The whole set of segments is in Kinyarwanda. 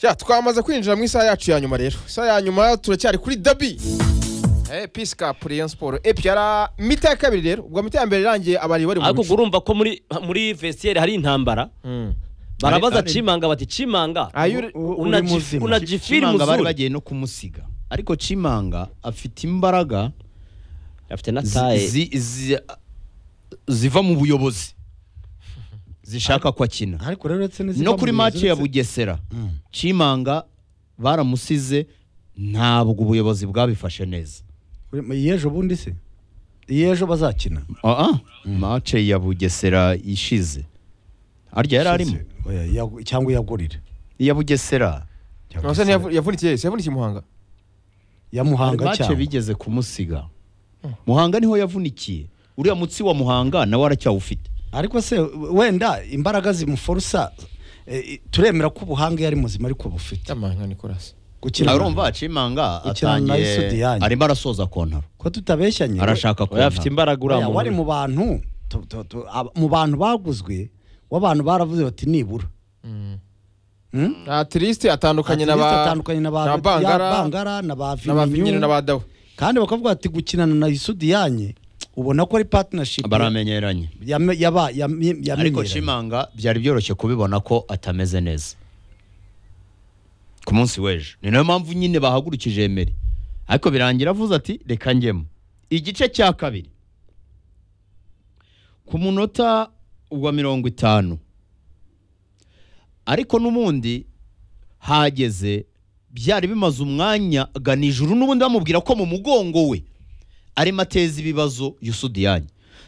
Ja, twamaze kwinjira mu isaha yacu ya nyuma rero isaha ya nyuma turacyari kuri dabi pisi kapu Rayon siporo epi yari mita ya kabiri rero ubwo mita ya mbere irangiye abari bari mu ariko mico ubwo urumva ko muri muri vesiyeri hari intambara Mm. barabaza Ari- ari- cimanga bati cimanga Ayo uri- U- una uri jif- muzima. una jifiri Chimanga bari muzuri. bagiye no kumusiga ariko chimanga afite imbaraga afite na zi- taye zi- zi- ziva mu buyobozi zishaka ko akina ariko rero uretse n'iziva no mu kuri buyobozi, maci ya uretse- bugesera chimanga baramusize ntabwo ubuyobozi bwabifashe neza Uri- iyi ejo bundi se iyi ejo bazakina Ah, ah, mace ya bugesera ishize harya yari arimo Oya, yagu- cyangwa iyagurire iya bugesera Cyangwa Nonese se- ntiyavu- yavunikiye yese yavunikiye i muhanga ya muhanga mace cyangwa bigeze kumusiga muhanga niho yavunikiye uriya mutsi wa muhanga nawe aracyawufite ariko se wenda imbaraga zimuforusa eh, turemera ko ubuhanga yari muzima ariko bufite yamanga nikorasi gukina urumva cimanga Ukina na atangiye Esudiyange. arimo arasoza kontaro ko tutabeshyanye arashaka oya afite kontaro imbaraga uriya Oya, wari muntu mu bantu tu- tu- tu- ab- mu bantu baguzwe w'abantu baravuze bati nibura Hmm? atirisite atandukanye na Atletico ba atandukanye na ba na ya bangara Bangara, na ba na ba Viminyu. Viminyu na ba dawe kandi bakavuga bati gukinana na isudiyanye ubona ko ari partnership baramenyeranye yame- yaba- yame- ariko yamenyeranye. cimanga byari byoroshye kubibona ko atameze neza ku munsi w'ejo ni nayo mpamvu nyine bahagurukije emeri ariko birangira avuze ati reka njyemo igice cya kabiri ku munota wa mirongo itanu ariko n'ubundi hageze byari bimaze umwanya gana ijuru n'ubundi bamubwira ko mu mugongo we arimo ateza ibibazo yusudiyanye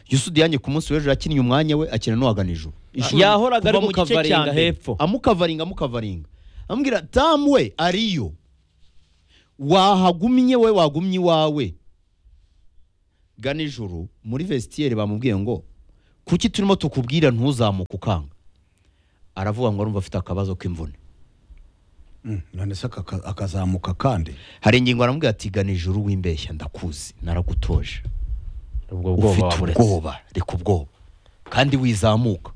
yusudiyanye ku munsi w'ejo yakinnye umwanya we akina n'uwagana ijuru Ijuru yahoraga ari kuva mu gice cya gukavaringa mbere, hepfo. amukavaringa amukavaringa amubwira damu we ariyo wahagumye we wagumye iwawe gana ijuru muri vesitiyeri bamubwiye ngo kuki turimo tukubwira ntuzamuke ukanga aravuga ngo urumva afite akabazo k'imvune Mm, none se akaka- akazamuka kandi hari ingingo aramubwira ati gana ijuru wimbeshya ndakuzi naragutoje ubwo ufite ubwoba reka ubwoba kandi wizamuka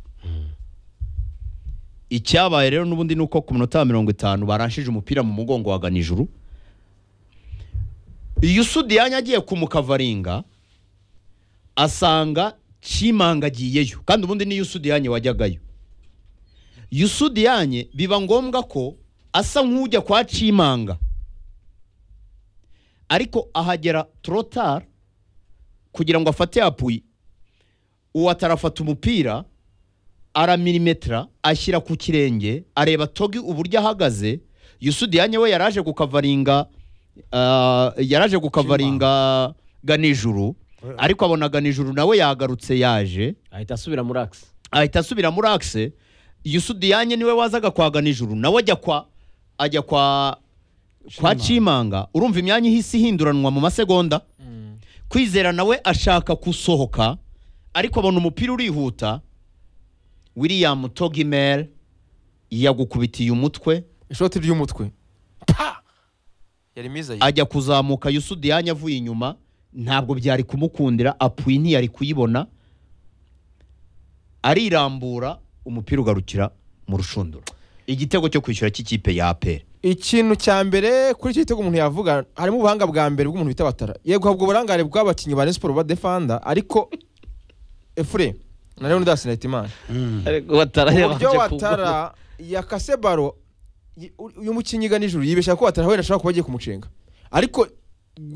icyabaye rero n'ubundi ni uko ku minota ya mirongo itanu baranshije umupira mu mugongo wagana ijuru iyo usudiyanya agiye kumukavaringa asanga cimanga agiyeyo kandi ubundi niyo usudiyanye wajyagayo yusudiyanye biba ngombwa ko asa nk'ujya kwa cimanga ariko ahagera torotari kugira ngo afate apuyi uwo atarafata umupira aramirimetera ashyira ku kirenge areba togi uburyo ahagaze yusudiyanye we yaraje gukavaringa ah, yaraje gukavaringa ganijuru ariko abona ganijuru nawe yagarutse yaje ahita asubira muri akisi ahita asubira muri akise yusudiyanye niwe wazaga kwa ganijuru nawe ajya kwa ajya kwa kwa cimanga urumva imyanya ihise ihinduranwa mu masegonda kwizera nawe ashaka gusohoka ariko abona umupira urihuta william togimel yagukubitiye umutwe ishoti ry'umutwe Pa! yari mwiza ye. ajya kuzamuka yusudiyanya avuye inyuma ntabwo byari kumukundira apuyi ntiyari kuyibona arirambura umupira ugarukira mu rushundura igitego cyo kwishyura cy'ikipe ya aperi ikintu cya mbere kuri icyo gitego umuntu yavuga harimo ubuhanga bwa mbere bw'umuntu bita batara yego habwa uburangare bw'abakinnyi ba Rayon siporo ba defanda ariko efure na leon dasi na hitimana ariko watara uburyo watara yakase baro y- u- uyu mukinnyi gana ijuru yibeshya ko watara wenda ashobora kuba agiye kumucenga ariko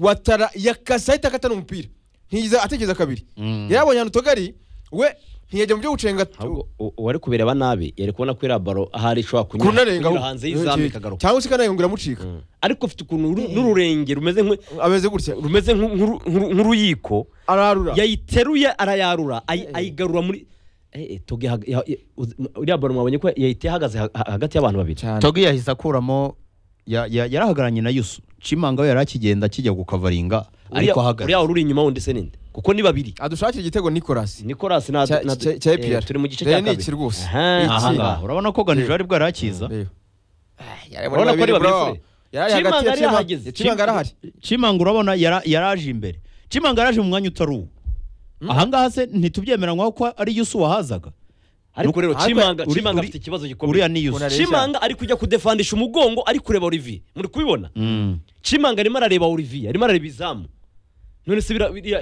watara yakase ahita akata n'umupira ntiyigeze atekereza kabiri yari abonye ahantu togari we ntiyajya mu byo gucenga ahubwo u- uwari kubireba nabi yari kubona ko iriya baro ahari ishobora kunyura kunarenga kunyura hanze y'izamu ikagaruka cyangwa se ikanarenga iramucika ariko ufite ukuntu ru- n'ururenge rumeze nk'u- ameze gutya rumeze nk'u- nk'uru- nk'uru- nk'uruyiko ararura yayiteruye arayarura ayi- ayigarura muri Eh, eh, Togi hag- ya- ya- uzi- uriya baro mwabonye ko yayiteye ahagaze ha- ha- hagati y'abantu babiri cyane togi yahise akuramo ya- ya- yarahagararanye na yusu cimanga we yari akigenda kijya gukavaringa ariko Uriya- ahagaze uriya wari uri inyuma wundi se ninde kuko ni babiri adushakira igitego nicolas nicolas na Cya- na- cya- cya eh, APR. turi mu gice Rero cya ni iki rwose. Aha, Iki. ahangaha. ahangaha urabona ko ganijuru ari bwo yari akiza Urabona ko ari babiri fure. yari Chimanga hagati ya yari ahageze. Chimanga. Chimanga arahari cimanga urabona yara- yaraje imbere cimanga yaraje mu mwanya utari uwo ahangaha se ntitubyemeranywaho ko ari yusu wahazaga ariko rero Ariko- cimanga uri- cimanga uri- afite ikibazo uriya gikomeye ni yusufu Uriya- cimanga ari kujya kudefandisha umugongo ari kureba olivier muri kubibona cimanga arimo arareba olivier arimo arareba izamu none se bira- biriya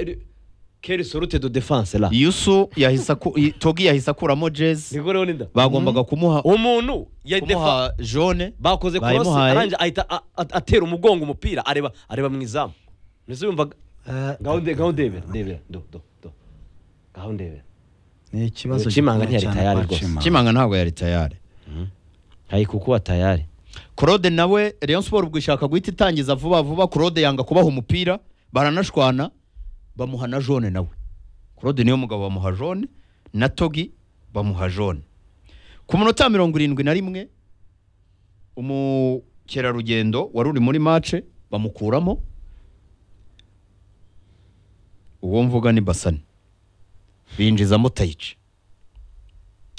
keri sorute do defense la yusu yahise aku- i- togi yahise akuramo jezi niko rero ninda bagombaga kumuha umuntu ya defa kumuha jone bakoze cross Bayimuhaye. arangije ahita a- a- atera umugongo umupira areba areba mu izamu nese yumvaga ngaho nde- ngaho ndebera ndebera do do do ngaho ndebera ni ikibazo Cimanga gikomeye ntiyari cyane tayari kwa rwose. Cimanga. kimanga ntabwo yari tayari hari kukuba tayari claude nawe rayon sport ubwo ishaka guhita itangiza vuba vuba claude yanga kubaha umupira baranashwana bamuha na jone nawe claude niyo mugabo bamuha jone na togi bamuha jone ku munota mirongo irindwi na rimwe umukerarugendo wari uri muri mace bamukuramo uwo mvuga ni basane binjizamo tayici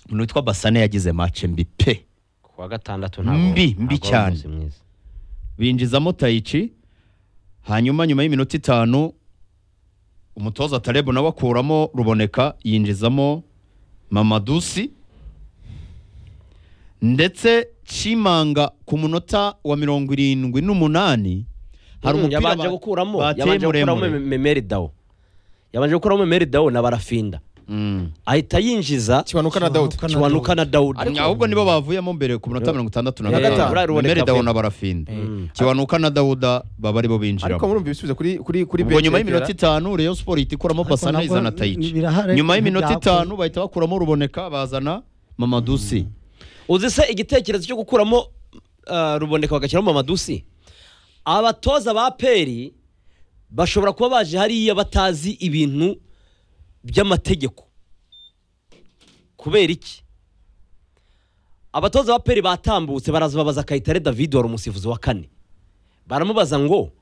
umuntu witwa basane yagize mace mbi pe kuwa gatandatu ntabwo- Mbi, mbi ntabwo cyane. wari binjizamo tayici hanyuma nyuma y'iminota itanu umutoza tarebu nawe akuramo ruboneka yinjizamo mamadusi ndetse cimanga ku munota wa mirongo irindwi n'umunani hari umupira yabanje ba- gukuramo bateye yabanje gukuramo muremure. Me- memeri dawo yabanje gukuramo memeri dawo na barafinda Mm. ahita yinjiza kibanuka na dawudi Kibanuka na kiwanuka na dawudi ahubwo nibo bavuyemo mbere ku munota mirongo itandatu na Eh, buriya gatanu ruboneka mbere dawo avuye. na barafinda Mm. kiwanuka na dawuda baba aribo ariko binjiramo murumva ibisubizo kuri kuri kuri ubwo nyuma benshi y'iminota yatera. itanu reyo siporo ihita ikuramo Ariko basana nabwo izana ni- tayici birahari, nyuma y'iminota ntibyakuze. itanu bahita bakuramo ruboneka bazana mamadusi uzi se igitekerezo cyo gukuramo ah, ruboneka bagashyiramo amadusi abatoza ba peri bashobora kuba baje hariya batazi ibintu by'amategeko kubera iki abatoza ba peri batambutse baraza babaza kayitare david wari umusifuzi wa kane baramubaza ngo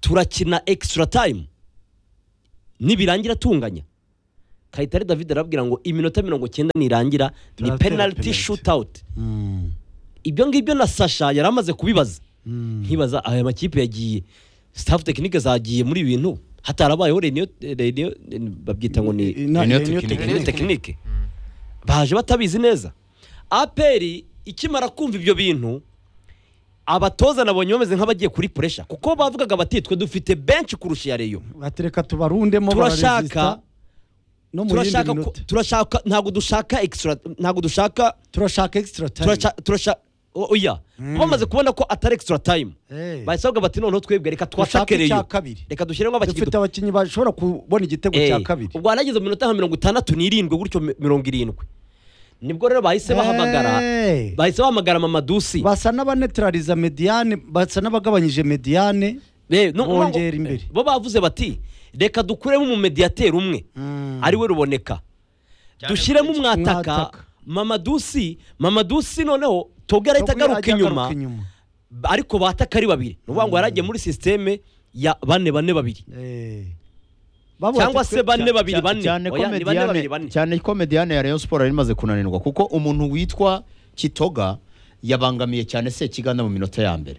turakina extra time nibirangira tunganya kayitare david arababwira ngo iminota mirongo cyenda nirangira ni Turatera penalty penalty. shootout Mm, ibyo ngibyo na sasha yari amaze kubibaza mm. nkibaza aya makipe yagiye staff tekinike zagiye muri ibi bintu hatarabayeho reniyo reniyo babyita ngo ni Na- Renio Renio Tekinike. reniyo Tekinike. tekinike baje batabizi neza aperi ikimara kumva ibyo bintu abatoza nabonye bameze nk'abagiye kuri puresha kuko bavugaga bati twe dufite benshi kurusha iya reyo batereka tubarundemo turashaka bararesista no mu yindi turashaka ko- turashaka minota ntabwo dushaka extra ntabwo dushaka turashaka extra time turashaka turashaka oya bamaze kubona ko atari extra time Eh. bahise bavuga bati noneho twebwe reka Dushake twatakereyo icya kabiri. reka dushyiremo abakinnyi dufite abakinnyi bashobora kubona igitego cya Eh, kabiri ubwo wanageze mu minota nka mirongo itandatu n'irindwi gutyo mi- mirongo irindwi nibwo rero bahise bahamagara Eh. bahise bahamagara mamadusi basa n'abanetraliza mediyane basa n'abagabanyije mediyane Eh, no- no- bongera imbere. bo bavuze bati reka dukuremo umumediyateri umwe ariwe ruboneka dushyiremo umwataka Mwataka. mamadusi mamadusi noneho toga arahita Togera agaruka ajya inyuma agaruka inyuma. Ba- ariko bataka ari babiri ni ukuvuga ngo yaragiye muri sisiteme ya bane bane babiri Eh. Bavuga cyangwa ati twe- se bane babiri Cya- bane cyane ko Oya, ni bane babiri Mediane- bane cyane ko mediyane ya rayon siporo yari imaze kunanirwa kuko umuntu witwa kitoga yabangamiye cyane sekiganda mu minota ya mbere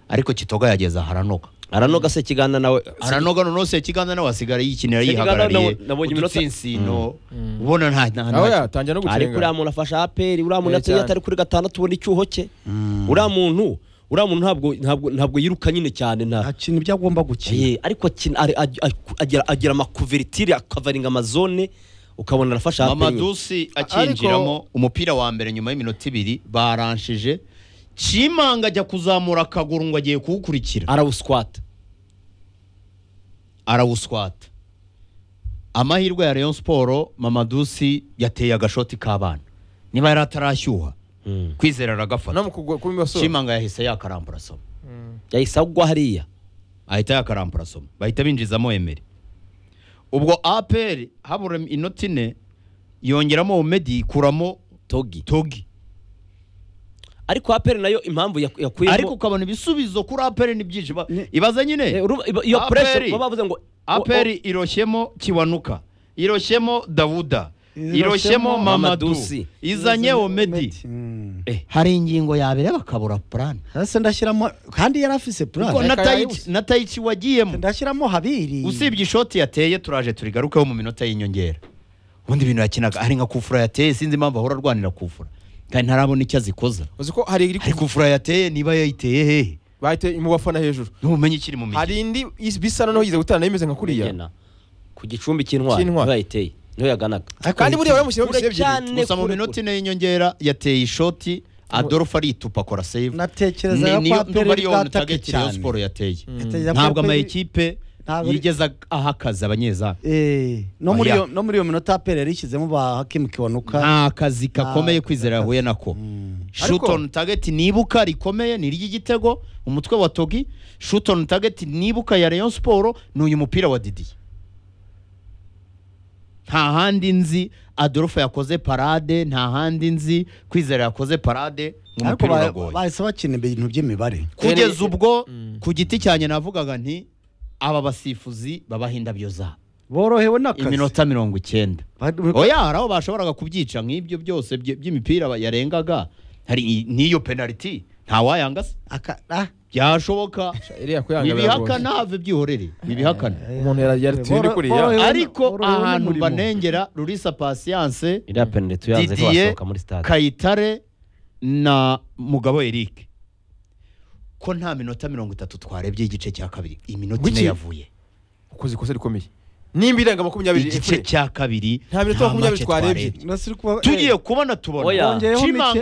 ariko kitoga yageze aharanoga aranoga se kiganda nawe aranoga noneho sekiganda nawe asigaye yikinira Sekiganda yihagarariye nabo- nabonye iminota- udutsinsino ubona nta nta- nawe nta yatangira no ariko uriya gucenga muntu afasha aperi uriya muntu Eh, atari cyane. atari kuri gatandatu ubona icyuho cye uriya muntu uriya muntu ntabwo ntabwo ntabwo yiruka nyine cyane nta akina ibyo agomba gukina Eh, ariko akina- ari- ag- ag- agira agira amakuvertire akavaringa amazone ukabona arafasha aperi mamadusi akinjiramo umupira wa mbere nyuma y'iminota ibiri baranshije cimanga ajya kuzamura akaguru ngo agiye kuwukurikira arawuswata arawuswata amahirwe ya rayon siporo mamadusi yateye agashoti k'abana niba yari atarashyuha kwizera no aragafata mu kugwa kuri basore cimanga yahise yakarambura somo yahise agwa hariya ahita yakarambura somo bahita binjizamo emeri ubwo aperi habura inoti ine yongeramo omedi ikuramo togi togi ariko aperi nayo impamvu yaku- yakuyemo ariko ukabona ibisubizo kuri aperi ni byinshi Ba- ibaza Eh, nyine uru- iba- iyo APR. pressure baba bavuze ngo aperi iroshyemo kiwanuka iroshyemo dawuda iroshyemo mamadu Mamadusi. izanye omedi Mm. hari ingingo yabere bakabura purani hasi ndashyiramo kandi yari afise kuko plan na Reka tayici- yayibuze. na tayici wagiyemo ndashyiramo habiri usibye ishoti yateye turaje turigarukeho mu minota y'inyongera ubundi ibintu yakinaga ari nka kufura yateye sinzi impamvu ahora arwanira kufura kandi ntarabona icyo azikoza uzi ko hari iri ari kufura yateye niba yayiteye hehe bahita mu bafana hejuru n'ubumenyi ikiri mu mijyi hari indi is- bisa noneho yize gutana imeze nka kuriya Nyena. ku gicumbi cy'intwari Cy'intwari. niho yayiteye niho yaganaga kandi buriya baramushyiramo Kure ibise ebyiri cyane. gusa mu kure, minota kure. ine y'inyongera yateye ishoti adolphe aritupa akora save Natekerezaga ko APR ndumva ariyo bwataka mutageti rayon cyane. siporo yateye Natekerezaga ko ntabwo APR amayikipe ntabwo- yigeza aha akazi abanyezamu Eh, no muri Oya. iyo no muri iyo minota apera yarishyizemo ba hakimu kiwanuka nta kazi kakomeye Nta- kwizera yahuye nako Ariko- shuton target nibuka rikomeye ni iry'igitego umutwe wa togi shuton target nibuka ya rayon siporo ni uyu mupira wa didiye nta handi nzi adolphe yakoze parade nta handi nzi kwizera yakoze parade mu ariko mupira ba- uragoye bahise bakina ibintu by'imibare kugeza ubwo Mm. ku giti cyanjye navugaga nti aba basifuzi babaha indabyo zabo borohewe n'akazi iminota mirongo icyenda Ba- oya hari aho bashoboraga kubyica nk'ibyo byose bye- by'imipira ba- yarengaga hari i- n'iyo penaliti ntawayanga se aka- ah, byashoboka iriya kuyanga ibihakana have byihorere ibihakana umuntu yari- yari tuye Boro- kuriya. borohewe n- ariko borohewe ahantu n'umurimo. banengera rurisa pasiyanse iriya penaliti yanze ko didiye yasohoka muri stade kayitare na mugabo eric ko nta minota mirongo itatu twarebye igice cya kabiri iminota ine Wiki. yavuye ukoze ikosa rikomeye nimba irenga makumyabiri igice efure cya kabiri nta minota makumyabiri make twarebye. Nasi uri kuba- eh, tugiye kubona tubona Oya. Bongeyeho Chimanga-